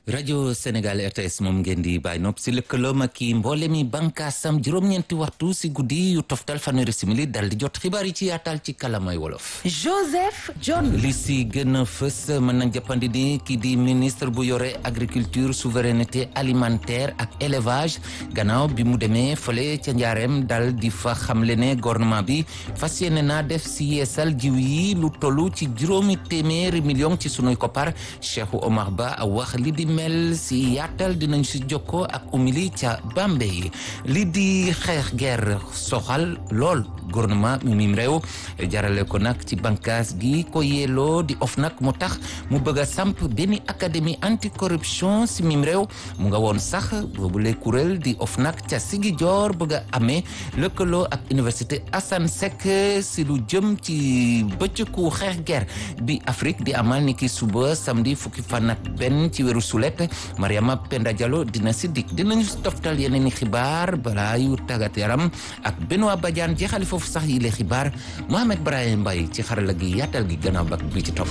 rajo Sénégal RTS moom ngeen di bàyyi nopp si lëkkaloom ak i mboole mi bànkaasam juróom-ñeenti waxtu si guddi yu toftal fanweeri simili dal di jot xibaar yi ci yaatal ci kalamay wolof. Joseph John. li si gën a fës mën nañ jàppandi ni kii di ministre bu yore agriculture souveraineté alimentaire ak élevage gannaaw bi mu demee fële ca njaareem dal di fa xamle ne gouvernement bi fas yéene naa def si yeesal jiw yi lu tollu ci juróomi téeméeri million ci sunuy koppar Cheikh Omar Ba wax li di mel si yaatal dinañ si jokkoo ak umili ca Bambey li di xeex guerre soxal lool gouvernement mi mim réew jarale ko nag ci bànqaas gi ko yelloo di OFNAC mu tax mu bëgg a samp benn académie anticorruption si mim réew mu nga woon sax boobule kuréel di OFNAC ca Ziguinchor bëgg a amee lëkkaloo ak université Assane Seck si lu jëm ci bëccëgu xeex guerre bi Afrique di amal ni ki suba samedi fukki fan ak benn ci weeru sulet Mariama Penda Diallo dina si dikk dinañu toftal yeneen i xibaar balaa yu tàggat yaram ak Benoît Badiane jeexali foofu sax yi le xibaar Mohamed Brahim Mbaye ci xarala gi yaatal gi gannaaw bak bi ci topp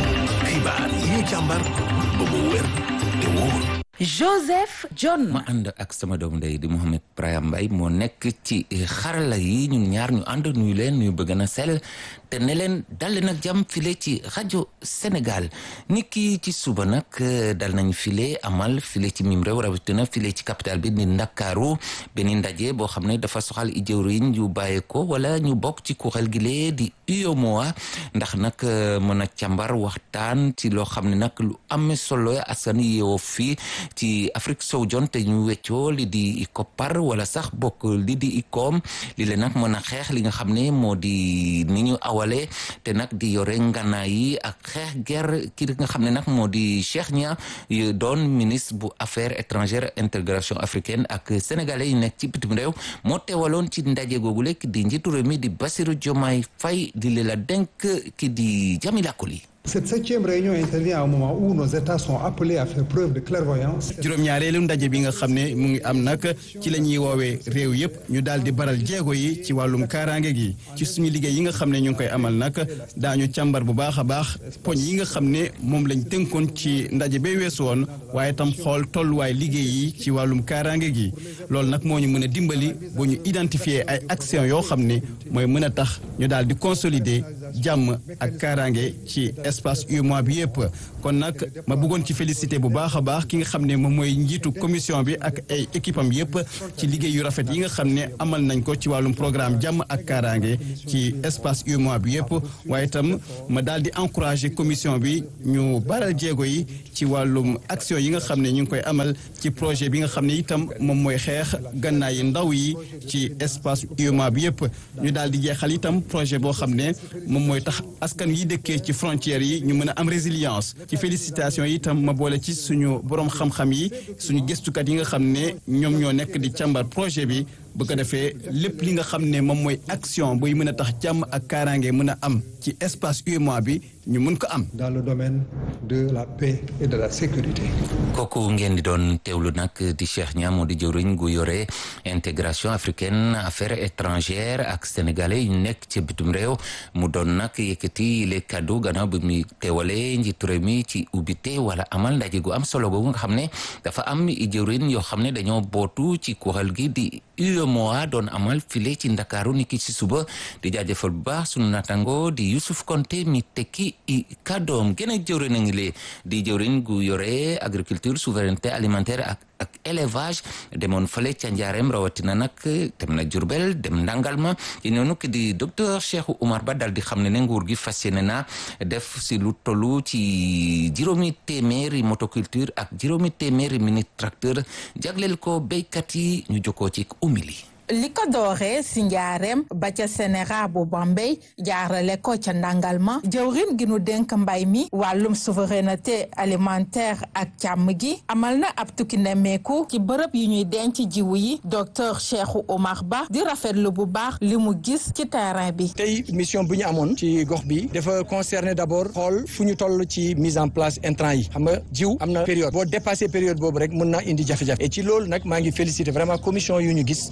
xibaar yi ñu càmbar ba mu wér te wóor Joseph John. ma ànd ak sama doomu ndey di Mohamed Brahim Mbaye moo nekk ci xarala yi ñun ñaar ñu ànd nuyu leen nuyu bëgg na sell te ne leen dal nag jàmm file ci rajo Sénégal ni ki ci suba nag dal nañ file amal file ci mim réew rawatina file ci capital bi di Ndakaaru benn ndaje boo xam ne dafa soxal i jëwriñ yu bàyyee ko wala ñu bokk ci kuréel gi lee di UEMOA ndax nag mën a càmbar waxtaan ci loo xam ne nag lu am solo askan yeewoo fii ci Afrique sowu jon te ñu weccoo li di koppar wala sax bokk li di ikoom li leen nag mën a xeex li nga xam ne moo di ni ñu awale te nag di yore nganaay yi ak xeex guerre ki nga xam ne nag moo di Cheikh Nia doon ministre bu affaires étrangères intégration africaine ak sénégalais yi nekk ci bitim réew moo teewaloon ci ndaje googu lekk di njiitu réew mi di Bassirou Diomaye Faye di leen la denk ki di Jamila Koli Cette septième réunion intervient à un moment où nos États sont appelés à faire preuve de clairvoyance. juróom-ñaareelu ndaje bi nga xam ne mu ngi am nag ci la ñuy woowee réew yëpp ñu daal di baral jéego yi ci wàllum kaaraange gi ci suñu liggéey yi nga xam ne ñu ngi koy amal nag daañu càmbar bu baax a baax poñ yi nga xam ne moom lañ tënkoon ci ndaje ba weesu woon waaye tam xool tolluwaay liggéey yi ci wàllum kaaraange gi loolu nag moo ñu mën a dimbali bu ñu identifier ay action yoo xam ne mooy mën a tax ñu daal di consolider jàmm ak kaaraange ci espace UEMOA bi yëpp kon nag ma bëggoon ci félicité bu baax a baax ki nga xam ne moom mooy njiitu commission bi ak ay équipe am yëpp ci liggéey yu rafet yi nga xam ne amal nañ ko ci wàllum programme jàmm ak kaaraange ci espace UEMOA bi yëpp waaye itam ma daal di encouragé commission bi ñu baral jéego yi ci wàllum action yi nga xam ne ñu ngi koy amal ci projet bi nga xam ne itam moom mooy xeex gannaay yi ndaw yi ci espace UEMOA bi yëpp ñu daal di jeexal itam projet boo xam ne moom mooy tax askan yi dëkkee ci frontières yi ñu mën a am résilience ci félicitation yi itam ma boole ci suñu borom xam-xam yi suñu gëstukat yi nga xam ne ñoom ñoo nekk di càmbar projet bi bu ko defee lépp li nga xam ne moom mooy action buy mën a tax jàmm ak kaaraange mën a am ci espace UEMOA bi ñu mun ko am. dans le domaine de la paix et de la sécurité. kooku ngeen di doon teewlu nag di Cheikh Niang moo di jëwriñ gu yore intégration africaine affaires étrangères ak sénégalais yu nekk ci bitum réew mu doon nag yëkkati les cadeaux gannaaw bi muy teewalee njiitu réew mi ci ubbite wala amal ndaje gu am solo googu nga xam ne dafa am i jëwriñ yoo xam ne dañoo bootu ci kuréel gi di UEMOA doon amal file ci ndakaaru niki ci suba di jaajëfal bu baax sunu natango di Youssouf Konté mi tekki i kàddoom gën a jëwriñ a ngi lee di jëwriñ gu yore agriculture souveraineté alimentaire ak ak élevage demoon fale ca njaareem rawatina nag dem na Jurbel dem Ndangalma ci noonu ki di docteur Cheikh Oumar Ba dal di xam ne ne nguur gi fas yéene na def si lu tollu ci juróomi téeméeri motoculture ak juróomi téeméeri mini tracteur jagleel ko béykat yi ñu jokkoo ci umili li ko dooree si njaareem ba ca Sénégal bu Bambey jaarale ko ca Ndangalma jëwrin gi nu dénk mbay mi wàllum souveraineté alimentaire ak càmm gi amal na ab tukki nemmeeku ci bërëb yi ñuy denc jiwu yi docteur Cheikh Oumar Ba di rafetlu bu baax li mu gis ci terrain bi. tey mission bu ñu amoon ci gox bi dafa concerner d'abord xool fu ñu toll ci mise en place intrant yi xam nga jiw am na période boo dépassé période boobu rek mën na indi jafe-jafe et ci loolu nag maa ngi féliciter vraiment commission yu ñu gis ñu xam ni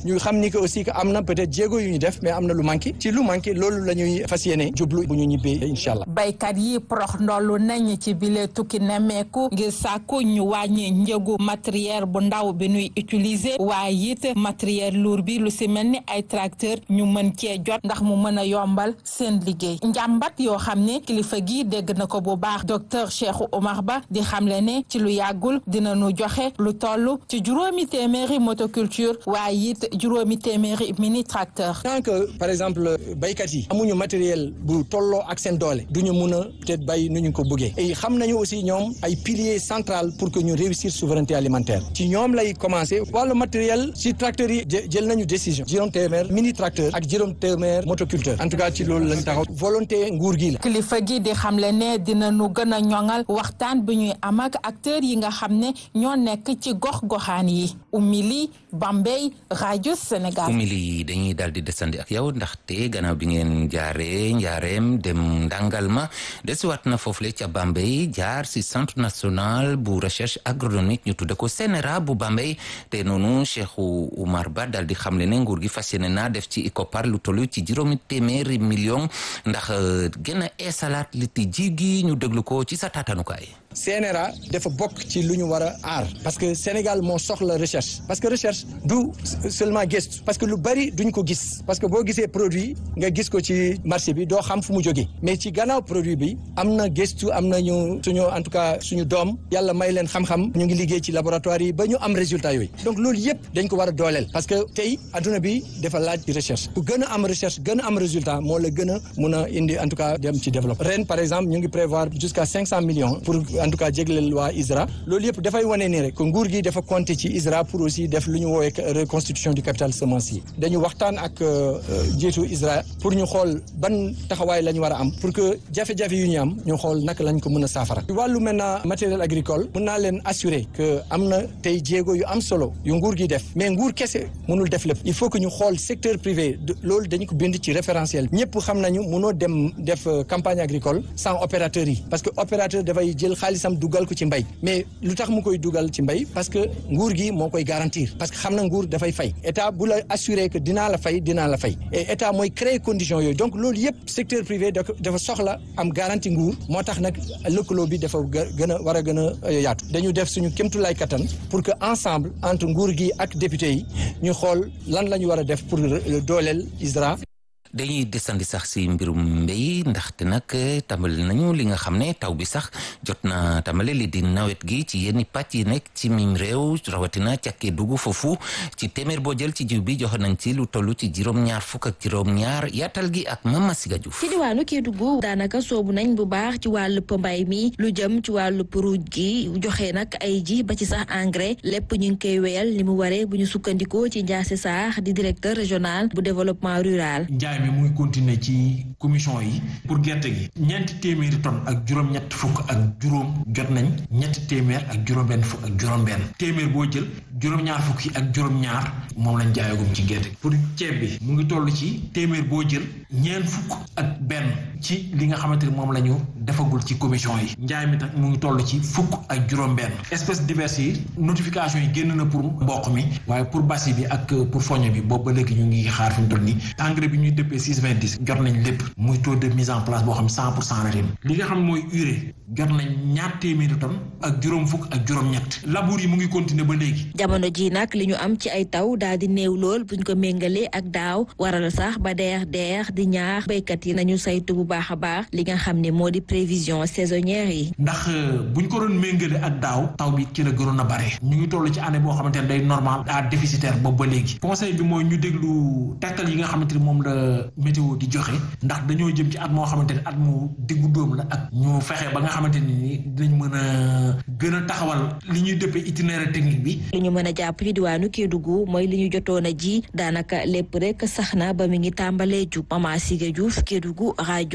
ni que aussi que am na peut-être jéego yu ñu def mais am na lu manqué ci lu manqué loolu la ñuy fas yéene jublu bu ñu ñibbee incha allah. baykat yi prox ndollu nañ ci bile tukki nemmeeku ngir sàkku ñu wàññi njëgu matériel bu ndaw bi ñuy utiliser waaye it matériel lourd bi lu si mel ni ay tracteur ñu mën cee jot ndax mu mën a yombal seen liggéey njàmbat yoo xam ne kilifa gi dégg na ko bu baax docteur Cheikh Oumar Ba di xamle ne ci lu yàggul dina nu joxe lu toll ci juróomi téeméeri motoculture waaye it juróomi téeméeri mini tracteur. tant que par exemple baykat yi amuñu matériel bu tolloo ak seen doole duñu mun a peut-être bay nu ñu ko bëggee et xam nañu aussi ñoom ay piliers central pour que ñu réussir souveraineté alimentaire ci ñoom lay commencer wàllu matériel ci tracteurs yi jël nañu décision juróom téeméer mini tracteur ak juróom téeméer motoculteur en tout cas ci loolu lañ taxaw volonté nguur gi la. kilifa gi di xamle ne dina nu gën a ñoŋal waxtaan bi ñuy am ak acteurs yi nga xam ne ñoo nekk ci gox-goxaan yi Oumy Bambey rajo Sénégal. Oumy dañuy daal di desandi ak yow ndaxte gannaaw bi ngeen jaaree njaareem dem ndàngal ma desiwaat na foofule ca Bambey jaar si centre national bu recherche agronomique ñu tudde ko CNRA bu Bambey te noonu Cheikh Oumar Ba daal di xamle ne nguur gi fas yéene naa def ci ICOPAR lu toll ci juróomi téeméeri million ndax gën a eesalaat li ti ji gi ñu déglu ko ci sa taatanukaay. CNRA dafa bokk ci lu ñu war a aar parce que Sénégal moo soxla recherche parce que recherche du seulement gëstu parce que lu bari duñ ko gis parce que boo gisee produit nga gis ko ci marché bi doo xam fu mu jógee mais ci gannaaw produit bi am na gëstu am nañu suñu en tout cas suñu doom yàlla may leen xam-xam ñu ngi liggéey ci laboratoire yi ba ñu am résultat yooyu donc loolu yëpp dañ ko war a dooleel parce que tey adduna bi dafa laaj recherche ku gën a am recherche gën a am résultat moo la gën a mun a indi en tout cas dem ci développement ren par exemple ñu ngi prévoir jusqu'à cinq cent millions pour en tout cas jégleel waa ISRA loolu yëpp dafay wane ni rek que nguur gi dafa compter ci ISRA pour aussi def lu ñu woowee reconstitution du capital semencier dañu waxtaan ak njiitu ISRA pour ñu xool ban taxawaay la ñu war a am pour que jafe-jafe yu ñu am ñu xool naka lañ ko mën a saafara ci wàllu maintenant matériel agricole mun naa leen assurer que am na tey jéego yu am solo yu nguur gi def mais nguur kese mënul def lépp il faut que ñu xool secteur privé loolu dañu ko bind ci référentiel ñëpp xam nañu mënoo dem def campagne agricole sans opérateur yi parce que opérateur dafay jël xaalisam dugal ko ci mbay mais lu tax mu koy dugal ci mbay parce que nguur gi moo koy garantir parce que xam na nguur dafay fay état bu la assurer que dinaa la fay dinaa la fay et état mooy créer conditions yooyu donc loolu yëpp secteur privé dafa soxla am garantie nguur moo tax nag lëkkaloo bi dafa gën a war a gën a yaatu dañu def suñu kémtulaay kattan pour que ensemble entre nguur gi ak député yi ñu xool lan la ñu war a def pour dooleel ISRA dañuy desandi sax si mbirum mbéy ndaxte nag tàmbali nañu li nga xam ne taw bi sax jot na tàmbali li di nawet gi ci yenn pàcc yi nekk ci mim réew rawatina ca Kédougou foofu ci téeméer boo jël ci jiw bi joxe nañ ci lu toll ci juróom-ñaar fukk ak juróom-ñaar yaatal gi ak Mama Siga Diouf ci diwaanu Kédougou daanaka soobu nañ bu baax ci wàllu mbay mi lu jëm ci wàllu ruuj gi joxe nag ay ji ba ci sax engrais lépp ñu ngi koy wéyal li mu waree bu ñu sukkandikoo ci Ndiasse Sarr di directeur régional bu développement rural. mi mu ngi continuer ci commission yi pour gerte gi ñeenti téeméeri tonnes ak juróom-ñett fukk ak juróom jot nañ ñetti téeméer ak juróom-benn fukk ak juróom-benn téeméer boo jël juróom-ñaar fukk yi ak juróom-ñaar moom lañ jaayagum ci gerte pour ceeb bi mu ngi toll ci téeméer boo jël ñeent fukk ak benn ci li nga xamante ni moom la ñu defagul ci commission yi njaay mi tax mu ngi toll ci fukk ak juróom-benn espèces diverses yi notification yi génn na pour mboq mi waaye pour basi bi ak pour foño bi boobu ba léegi ñu ngi xaar fi mu toll nii engrais bi ñuy dëppee six vingt dix jot nañ lépp muy taux de mise en place boo xam cent pour cent la ren li nga xam mooy urée jot nañ ñaar téeméeri tonnes ak juróom fukk ak juróom-ñett labour yi mu ngi continuer ba léegi. jamono ji nag li ñu am ci ay taw daal di néew lool buñ ko méngalee ak daaw waral sax ba deex deex di ñaax béykat yi nañu saytu bu baax a baax li nga xam ne moo di prévision saisonnière yi. ndax buñ ko doon méngale ak daaw taw bi ci la gënoon a bare ñu ngi toll ci année boo xamante ne day normal à déficitaire boobu ba léegi conseil bi mooy ñu déglu tegtal yi nga xamante ni moom la météo di joxe ndax dañoo jëm ci at moo xamante ne at mu diggu dóom la ak ñu fexe ba nga xamante ni dinañ mën a gën a taxawal li ñuy dëppee itinéraire technique bi. li ñu mën a jàpp ci diwaanu Kédougou mooy li ñu jotoon a ji daanaka lépp rek sax na ba mi ngi tàmbalee jug Mama Siga Diouf Kédougou rajo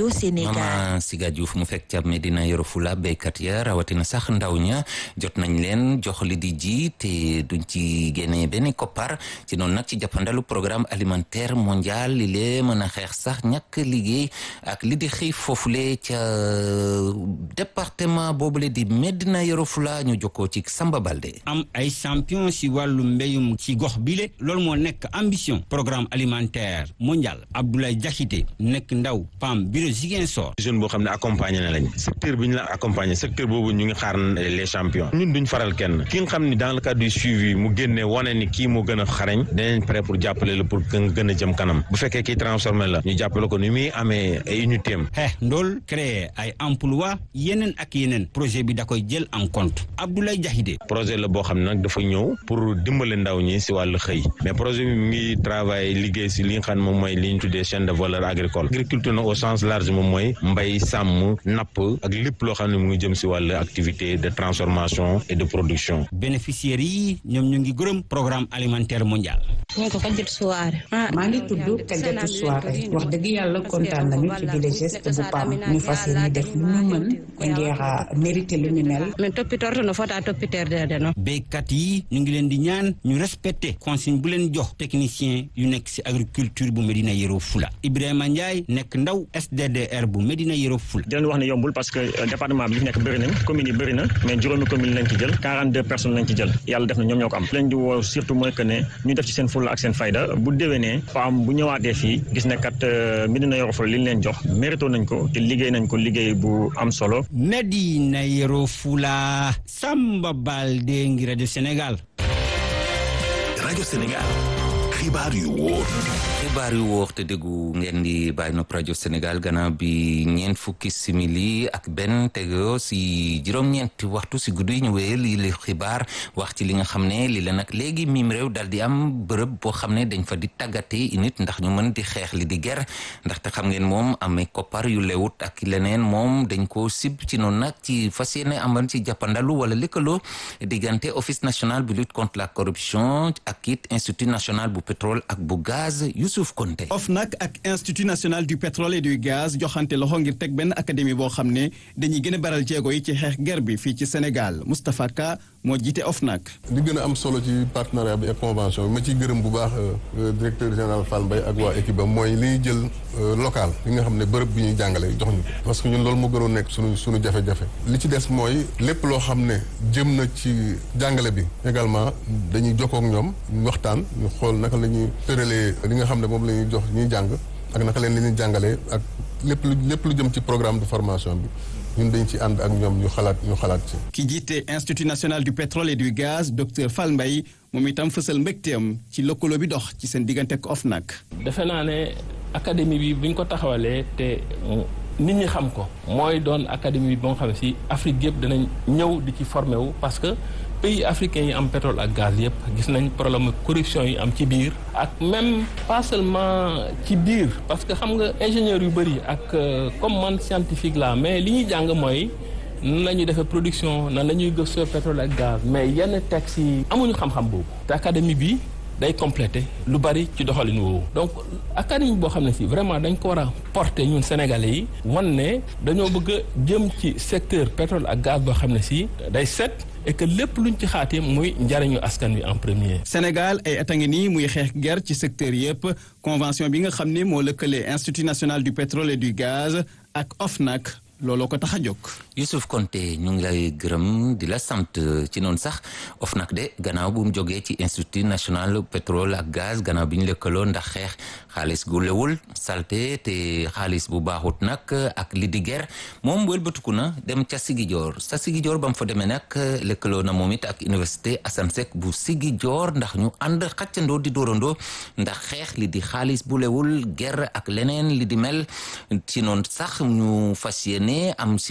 rajo Sénégal. Mama Siga Diouf mu fekk ca Medina Yoro Fula béykat ya rawatina sax ndaw ña jot nañ leen jox li di ji te duñ ci génne benn koppar ci noonu nag ci jàppandalu programme alimentaire mondial li lee mën a xeex sax ñàkk liggéey ak li di xiif foofule ca département boobule di Medina Yoro Fula ñu jokkoo ci Samba Balde. am ay champion si wàllu mbéyum ci gox bile loolu moo nekk ambition programme alimentaire mondial Abdoulaye Diakité nekk ndaw PAM bureau Ziguinchor. jeune boo xam ne accompagné na lañ secteur bi ñu la accompagné secteur boobu ñu ngi xaar les champions ñun duñ faral kenn ki nga xam ni dans le cadre du suivi mu génne wane ni kii moo gën a xarañ danañ prêt pour jàppale la pour que nga gën a jëm kanam bu fekkee kii transformé la ñu jàppale ko ni muy amee ay unité am. xeex ndool créer ay emploi yeneen ak yeneen projet bi da koy jël en compte Abdoulaye Diakité. projet la boo xam ne nag dafa ñëw pour dimbale ndaw ñi si wàllu xëy mais projet bi mu ngi travail liggéey si li nga xam ne moom mooy li ñu tuddee chaîne de valeur agricole agriculture nag au sens large moom mooy mbay sàmm napp ak lépp loo xam ne mu ngi jëm si wàllu activité de transformation et de production. bénéficiaires yi ñoom ñu ngi gërëm programme alimentaire mondial. maa ngi tudd Kadiatou Souare wax dëgg yàlla kontaan nañu ci bile geste bu PAM ñu fas yéene def lu ñu mën ngir mérité lu ñu mel. béykat yi ñu ngi leen di ñaan ñu respecté consigne bu leen jox technicien yu nekk si agriculture bu Medina Yoro Fula Ibrahima Ndiaye nekk ndaw SDDR bu Medina Yoro Fula. di leen wax ne yombul parce que département bi li nekk bëri nañ commune yi bëri na mais juróomi commune lañ ci jël 42 personnes lañ ci jël yàlla def na ñoom ñoo ko am leen di woo surtout mooy que ne ñu def ci seen fulla ak seen fayda bu déwénee PAM bu ñëwaatee fii gis ne kat Medina Yoro Fula li ñu leen jox mérito nañ ko te liggéey nañ ko liggéey bu am solo. Medina Yoro Fula Samba Balde ngi rajo Sénégal. rajo Sénégal xibaar yu wóor. xibaar yu wóor te déggu ngeen di bàyyi nopp rajo Sénégal gannaaw bi ñeent fukki simili ak benn tego si juróom-ñeenti waxtu si guddi ñu wéyal li li xibaar wax ci li nga xam ne li la nag léegi miim réew dal di am bërëb boo xam ne dañ fa di tàggatee nit ndax ñu mën di xeex li di ger ndaxte xam ngeen moom amee koppar yu lewut ak leneen moom dañ ko sib ci noonu nag ci fas yéene amal ci jàppandalu wala lëkkaloo diggante office national bu lutte contre la corruption ak it institut national bu pétrole ak bu gaz Youssouf Konté OFNAC ak institut national du pétrole et du gaz joxante loxo ngir teg benn académie boo xam ne dañuy gën a baral jéego yi ci xeex ger bi fii ci Sénégal Moustapha Ka moo jiite OFNAC li gën a am solo ci partenariat bi ak convention bi ma ciy gërëm bu baax directeur général Fall Mbaye ak waa équipe am mooy li ñuy jël local li nga xam ne bërëb bi ñuy jàngale jox ñu ko parce que ñun loolu moo gënoon nekk suñu suñu jafe-jafe li ci des mooy lépp loo xam ne jëm na ci jàngale bi également dañuy jokkoo ak ñoom ñu waxtaan ñu xool naka la ñuy tëralee li nga xam ne moom la ñuy jox ñuy jàng ak naka leen li ñuy jàngalee ak lépp lu lépp lu jëm ci programme de formation bi ñun dañ ci ànd ak ñoom ñu xalaat ñu xalaat ci. ki jiite institut national du pétrole et du gaz docteur Fall Mbaye moom itam fësal mbégteem ci lëkkaloo bi dox ci seen diggante ak OFNAC. defe naa ne académie bi bu ñu ko taxawalee te nit ñi xam ko mooy doon académie bi ba nga xam ne si Afrique yëpp danañ ñëw di ci formé wu parce que. pays africains yi am pétrole ak gaz yëpp gis nañ problème corruption yi am ci biir ak même pas seulement ci biir parce que xam nga ingénieur yu bëri ak comme man scientifique la mais li ñuy jàng mooy nan la ñuy defee production nan la ñuy gëstoo pétrole ak gaz mais yenn textes yi amuñu xam-xam boobu te académie bi day complété lu bari ci doxalin woowu donc académie boo xam ne si vraiment dañ ko war a porter ñun sénégalais yi wan ne dañoo bëgg a jëm ci secteur pétrole ak gaz boo xam ne si day set et que lépp luñ ci xaatee muy njariñu askan wi en premier. Sénégal ay at a ngi nii muy xeex ger ci secteur yëpp convention bi nga xam ne moo lëkkale institut national du pétrole et du gaz ak OFNAC looloo ko tax a jóg. Youssouf Konté ñu ngi lay gërëm di la sant ci noonu sax OFNAC de gannaaw bu mu jógee ci institut national pétrole ak gaz gannaaw bi ñu lëkkaloo ndax xeex xaalis gu lewul salte te xaalis bu baaxut nag ak li di ger moom wëlbatiku na dem ca Sigijoor sa Sigijoor ba mu fa demee nag lëkkaloo na moom it ak université Assane Seck bu Sigijoor ndax ñu ànd xàccandoo di dóorandoo ndax xeex li di xaalis bu lewul ger ak leneen li di mel ci noonu sax ñu fas yéene am si noonu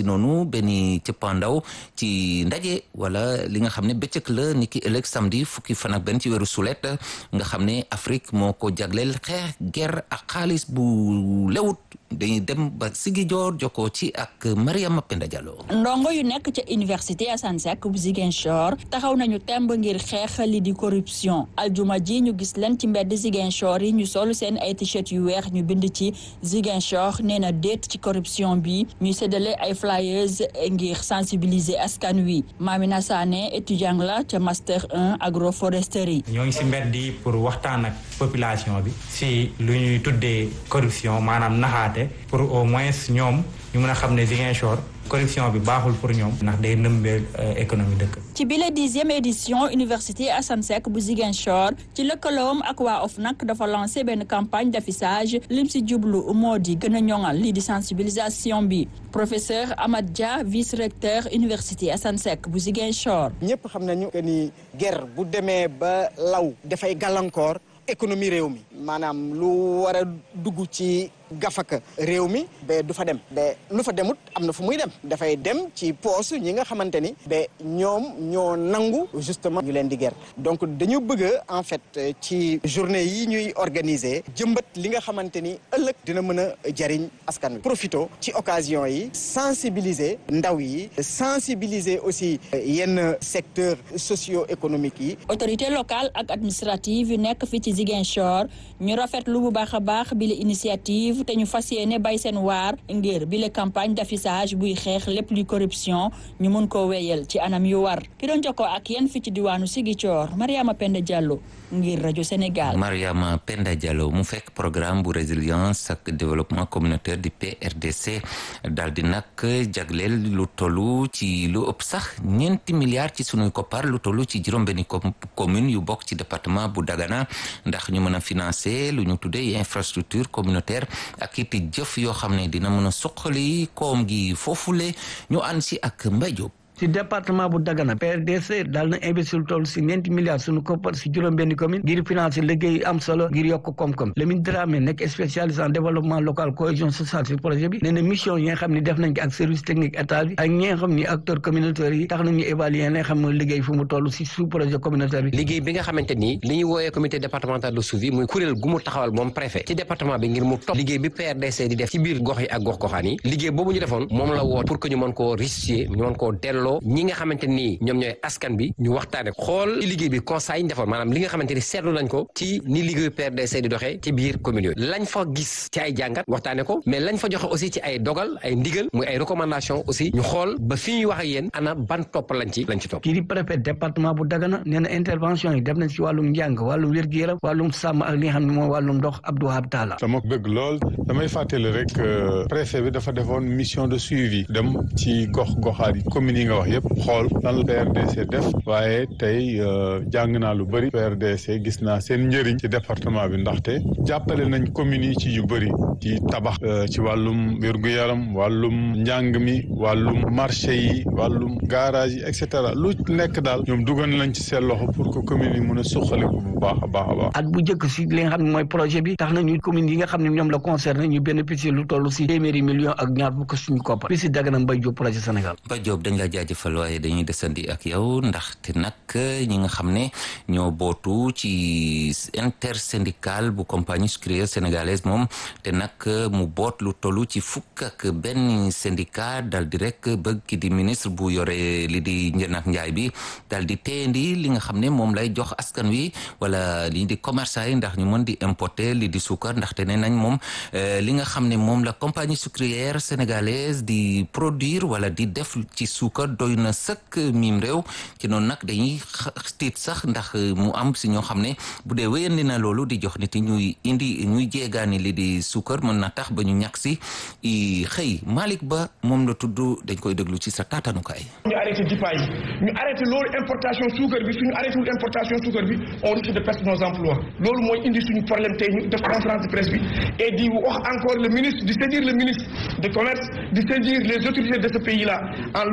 benn cëppaandaw ci ndaje wala li nga xam ne bëccëg la ni ki ëllëg samedi fukki fan ak benn ci weeru sulet nga xam ne Afrique moo ko jagleel xeex guerre ak xaalis bu lewut dañuy dem ba Ziguinchor jokkoo ci ak Mariama Penda Diallo. ndongo yu nekk ca université Assane Seck bu Ziguinchor taxaw nañu temb ngir xeex li di corruption aljuma ji ñu gis leen ci mbedd Ziguinchor yi ñu sol seen ay t-shirt yu weex ñu bind ci Ziguinchor nee na déet ci corruption bi ñuy séddale ay flyers ngir sensibiliser askan wi Mamina Sané étudiant la ca master 1 agroforesterie. ñoo ngi si mbedd yi pour waxtaan ak population bi si lu ñuy tuddee corruption maanaam naxaate pour au moins ñoom ñu mën a xam ne Ziguinchor corruption bi baaxul pour ñoom ndax day nëmbee économie dëkk. ci bile dixième édition université Assane Seck bu Ziguinchor ci lëkkaloom ak waa OFNAC dafa lancé benn campagne d'affichage lim si jublu moo di gën a ñoŋal lii di sensibilisation bi professeur Amad Dia vice recteur université Assane Seck bu Ziguinchor. ñëpp xam nañu que ni guerre bu demee ba law dafay gàllankoor économie réew mi maanaam lu war a dugg ci. gafaka réew mi ba du fa dem ba lu fa demut am na fu muy dem dafay dem ci poos ñi nga xamante ni ba ñoom ñoo nangu justement ñu leen di ger donc dañu bëgg en fait ci journée yi ñuy organiser jëmbat li nga xamante ni ëllëg dina mën a jariñ askan wi profito ci occasion yi sensibiliser ndaw yi sensibiliser aussi yenn secteur socio-économique yi autorité locale ak administrative yu nekk fii ci Ziguinchor ñu rafetlu bu baax a baax bi la initiative te ñu fas yéene bay seen waar ngir bi la campagne d'affichage buy xeex lépp luy corruption ñu mun koo wéyal ci anam yu war ki doon jokkoo ak yéen fi ci diwaanu Ziguinchor Mariama Penda Diallo ngir rajo Sénégal. Mariama Penda Diallo mu fekk programme bu résilience ak développement communautaire du PRDC daal di nag jagleel lu tollu ci lu ëpp sax ñeenti milliards ci sunuy koppar lu tollu ci juróom-benni commune yu bokk ci département bu Dagana ndax ñu mën a financer lu ñu tuddee infrastructure communautaire. ak it jëf yoo xam ne dina mën a suqali koom gi foofule ñu ànd si ak Mbaye Diop ci département bu Dagana PRDC daal na investir toll si ñeenti milliards suñu koppar si juróom benn commune ngir financer liggéey am solo ngir yokk koom-koom Lamine Dramé nekk spécialiste en développement local cohésion sociale si projet bi nee na mission yi nga xam ne def nañ ko ak service technique état bi ak ñi nga xam ni acteurs communautaires yi tax nañu évaluer li nga xam ne liggéey fu mu toll si sous projet communautaire bi liggéey bi nga xamante ni li ñu wooyee comité départemental de suivi muy kuréel gu mu taxawal moom préfet ci département bi ngir mu topp liggéey bi PRDC di def ci biir gox yi ak gox goxaan yi liggéey boobu ñu defoon moom la woo pour que ñu mën koo restituer ñu mën koo delloo ñi nga xamante nii ñoom ñooy askan bi ñu waxtaane xool ci liggéey bi constat yi ñu defoon maanaam li nga xamante ni seetlu nañ ko ci ni liggéeyu PRDC di doxee ci biir commune yooyu lañ fa gis ci ay jàngat waxtaane ko mais lañ fa joxe aussi ci ay dogal ay ndigal muy ay recommandation aussi ñu xool ba fi ñuy wax ak yéen ana ban topp lañ ci lañ ci topp kii di préfet département bu Dagana nee na intervention yi def nañ ci wàllum njàng wàllum wér-gu-yaram wàllum sàmm ak li nga xam ne mooy wàllum ndox Abdou Wahab Talla dama bëgg lool damay fàttali rek préfet bi dafa defoon mission de suivi dem ci gox goxaat yi communes yi nga wax yépp xool lan la PRDC def waaye tey jàng naa lu bëri PRDC gis naa seen njëriñ ci département bi ndaxte jàppale nañ communes yi ci yu bëri ci tabax ci wàllum wér-gu-yaram wàllum njàng mi wàllum marché yi wàllum garage yi et cetera lu nekk daal ñoom dugal nañ ci seen loxo pour que communes yi mën a suqaliku bu baax a baax a baax at bu njëkk si li nga xam ne mooy projet bi tax nañu communes yi nga xam ne ñoom la concerné ñu bénéficier lu toll si téeméeri millions ak ñaar fukk suñu koppar bi si Dagana Mbaye Diop projet Sénégal Mbaye Diop dañ la jaajëfal waaye dañuy desandi ak yow ndaxte nag ñi nga xam ne ñoo bootu ci intersyndical bu compagnie sucrière sénégalaise moom te nag mu boot lu tollu ci fukk ak benn syndicat dal di rek bëgg ki di ministre bu yore li di njënd ak njaay bi dal di teendi li nga xam ne moom lay jox askan wi wala li di commerçant yi ndax ñu mën di importer li di suukar ndaxte ne nañ moom li nga xam ne moom la compagnie sucrière sénégalaise di produire wala di def ci suukar doy na sëkk miim réew ci noonu nag dañuy tiit sax ndax mu am si ñoo xam ne bu dee wéyandi na loolu di jox nit ñuy indi ñuy jéegaani li di suukar mën na tax ba ñu ñàkk si xëy Malick Ba moom la tudd dañ koy déglu ci sa taatanukaay. ñu arrêté dipaa yi ñu arrêté loolu importation suukar bi suñu arrêté wul importation suukar bi on risque de perdre nos emplois loolu mooy indi suñu problème tey ñu def conférence de presse bi et di wax encore le ministre di saisir le ministre de commerce di saisir les autorités de ce pays là en l'occurrence le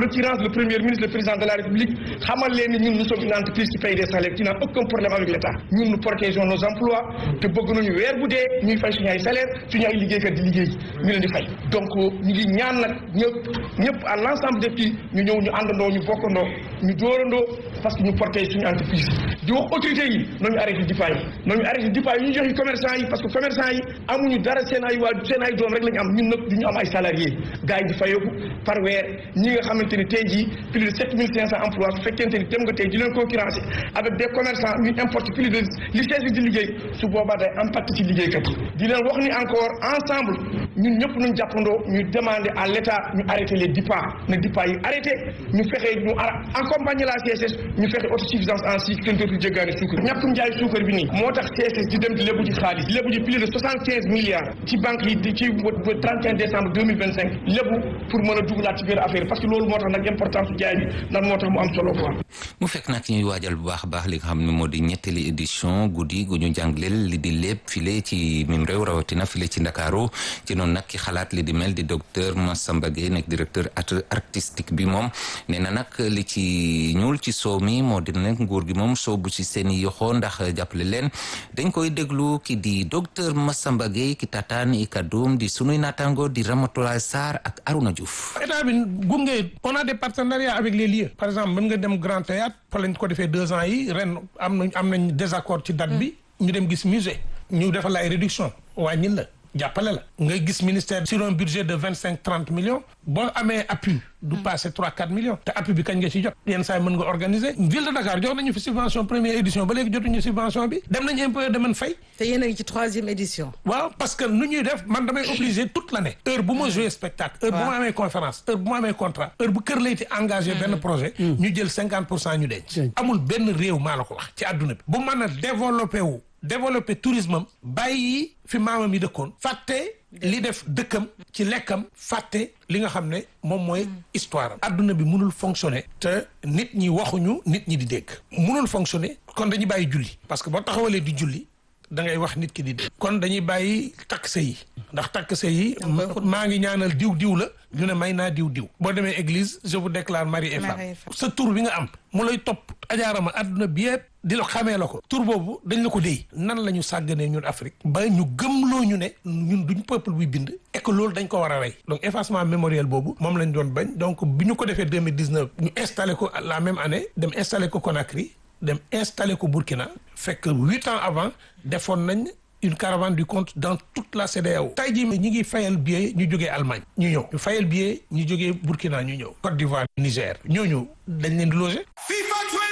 le premier ministre le président de la république xamal leen ni ñun nous sommes une entreprise qui paye des salaires qui n'a aucun problème avec l'État ñun nous protégeons nos emplois te bëgg nañu weer bu dee ñuy fay suñu ay salaire suñu ay liggéeykat di liggéey ñu leen di fay donc ñu ngi ñaan nag ñëpp ñëpp à l'ensemble des pays ñu ñëw ñu àndandoo ñu bokkandoo ñu dóorandoo parce que ñu protéger suñu entreprise di wax autorités yi nañu arrêté dipa yi nañu arrêté dipa yi ñu joxe commerçant yi parce que commerçant yi amuñu dara seen ay waa seen ay doom rek lañu am ñun nag du ñu am ay salariés gars yi di fayeeku par weer ñi nga xamante ni tey jii plus de sept mille cinq cent emplois su fekkente ni dem nga tey di leen concurrencer avec des commerçants ñu importe plus de li sees bi di liggéey su boobaa day impact ci liggéeykat yi di leen wax ni encore ensemble ñun ñëpp nañ jàppandoo ñu demander à l'état ñu arrêter les dipa na dipa yi arrêté ñu fexe ñu accompagner la CSS ñu fexe autosuffisance en sucre kenn dootul jéggaani suukar ñàkkum njaay suukar bi nii moo tax CSS di dem di lébu ci xaalis lébu ci plus de soixante quinze milliards ci banque yi di ci ba 31 décembre 2025 lébu pour mën a dugalaat ci biir affaire parce que loolu moo tax nag importance su jaay bi ndax moo tax mu am solo quoi. mu fekk nag ñuy waajal bu baax a baax li nga xam ne moo di ñetteeli édition guddi gu ñu jàngleel li di lépp file ci mim réew rawatina file ci Ndakaaru ci noonu nag ki xalaat li di mel di docteur Massamba Gueye nekk directeur artistique bi moom nee na nag li ci ñuul ci soow mi moo di nag nguur gi moom soobu ci seen i yoxoo ndax jàppale leen dañ koy déglu ki di docteur Massamba Gueye ki tataan i kadduum di sunuy naataango di Ramatoulaye Sarr ak Aruna Diouf. état bi gunge on a des partenariats avec les lieux par exemple mën nga dem Grand Théâtre fa lañ ko defee deux ans yi ren am nañ am nañ désaccord ci date bi ñu dem gis musée ñu defal la ay réduction wàññil la jàppale la nga gis ministère sur un budget de vingt cinq trente millions boo amee appui du passé trois quatre millions te appui bi kañ nga ci jot yenn saa yi mën nga organiser ville de Dakar jox nañu fi subvention première édition ba léegi jotuñu subvention bi dem nañu impôt de man fay te yéen a ngi ci troisième édition waaw parce que nu ñuy def man damay obligé toute l'année heure bu ma joué spectacle heure bu ma amee conférence heure bu ma amee contrat heure bu kër layti engagé benn projet ñu jël cinquante pour cent ñu denc amul benn réew maa la ko wax ci àdduna bi bu mën a développé wu développer tourisme am bàyyi fi maamam yi dëkkoon fàtte li def dëkkam ci lekkam fàtte li nga xam ne moom mooy histoire am adduna bi mënul fonctionner te nit ñi waxuñu nit ñi di dégg mënul fonctionner kon dañuy bàyyi julli parce que boo taxawalee di julli da ngay wax nit ki di dégg kon dañuy bàyyi takk sëy yi ndax takk sëy yi maa ngi ñaanal diw diw la ñu ne may naa diw diw boo demee église je vous déclare mari et femme sa tur bi nga am mu lay topp ajaarama adduna bi yëpp di la xamee la ko tur boobu dañ la ko déy nan la ñu sàgganee ñun Afrique ba ñu gëmloo ñu ne ñun duñ peuple buy bind et que loolu dañ ko war a rey donc effacement mémoriel boobu moom lañ doon bañ donc bi ñu ko defee 2019 ñu installé ko la même année dem installé ko Conakry dem installé ko Burkina fekk huit ans avant defoon nañ une caravane du compte dans toute la CEDEAO tey jii ñi ngi fayal billet ñu jógee Allemagne ñu ñëw ñu fayal billet ñu jógee Burkina ñu ñëw Côte d'Ivoire Niger ñooñu dañ leen di loger